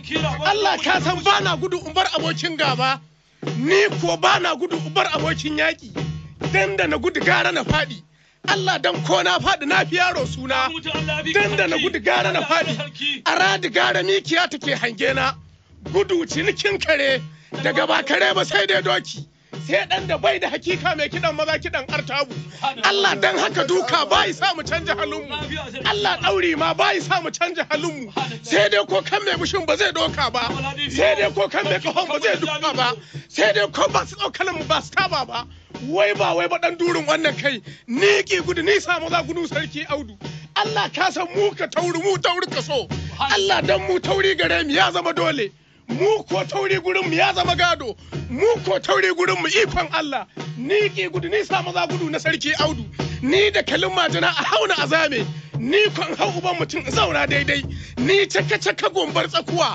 Allah ka san ba na gudu in bar abokin gaba ni ko ba na gudu in bar abokin yaƙi dan da na gudu gara na faɗi Allah dan ko na faɗi na fi yaro suna dan da na gudu gara na faɗi a radi gara mikiya take hange na gudu cinikin kare daga ba kare ba sai dai doki sai dan da bai da hakika mai kidan maza kidan artabu Allah dan haka duka bai sa mu canja halinmu Allah ɗauri ma bai sa mu canja halinmu sai dai ko kan mai bushin ba zai doka ba sai dai ko kan mai kahon ba zai duka ba sai dai ko ba su tsokanin mu ba su taba ba wai ba wai ba dan durin wannan kai ni ki gudu ni samu za gudu sarki audu Allah ka san mu ka tauri mu tauri ka so Allah dan mu tauri gare mu ya zama dole mu ko tauri gurin mu ya zama gado mu ko tauri gurin mu ikon Allah ni ki gudu ni samu za gudu na sarki audu ni da kalin majina a hauna azame ni kon hau uban mutum zauna daidai ni caka caka gombar tsakuwa